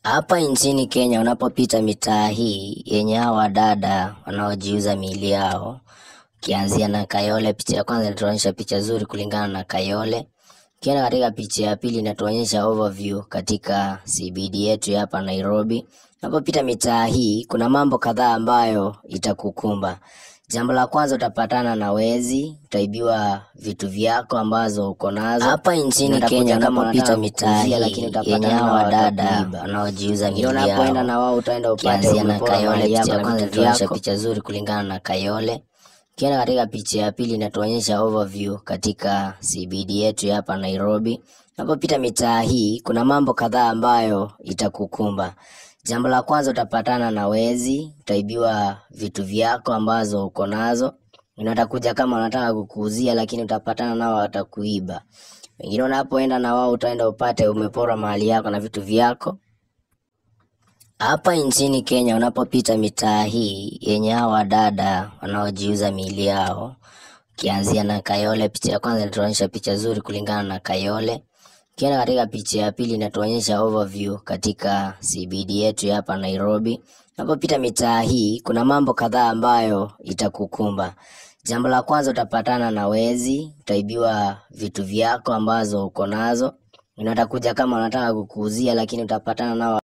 Hapa nchini Kenya unapopita mitaa hii yenye hawa wadada wanaojiuza miili yao, ukianzia na Kayole, picha ya kwanza inatuonyesha picha zuri kulingana na Kayole. Ukienda katika picha ya pili inatuonyesha overview katika CBD yetu ya hapa Nairobi. Unapopita mitaa hii kuna mambo kadhaa ambayo itakukumba. Jambo la kwanza utapatana na wezi, utaibiwa vitu vyako ambazo uko nazo. Hapa nchini Kenya unapopita mitaa hii yenye hawa wadada wanaojiuza miili yao, unapoenda na wao utaenda upate Ukianzia na umepora Kayole, mali yako picha ya na kwanza vitu inatuonyesha vyako. picha zuri kulingana na Kayole. Ukienda katika picha ya pili inatuonyesha overview katika CBD yetu ya hapa Nairobi. Unapopita mitaa hii kuna mambo kadhaa ambayo itakukumba. Jambo la kwanza utapatana na wezi, utaibiwa vitu vyako ambazo uko nazo. Watakuja kama wanataka kukuuzia, lakini utapatana nao watakuiba. Wengine unapoenda na wao utaenda upate umepora mali yako na vitu vyako. Hapa nchini Kenya unapopita mitaa hii yenye hawa wadada wanaojiuza miili yao, ukianzia na Kayole, picha ya kwanza inatuonyesha picha zuri kulingana na Kayole. Ukienda katika picha ya pili inatuonyesha overview katika CBD yetu ya hapa Nairobi. Unapopita mitaa hii kuna mambo kadhaa ambayo itakukumba. Jambo la kwanza utapatana na wezi, utaibiwa vitu vyako ambazo uko nazo. Watakuja kama wanataka kukuuzia, lakini utapatana nao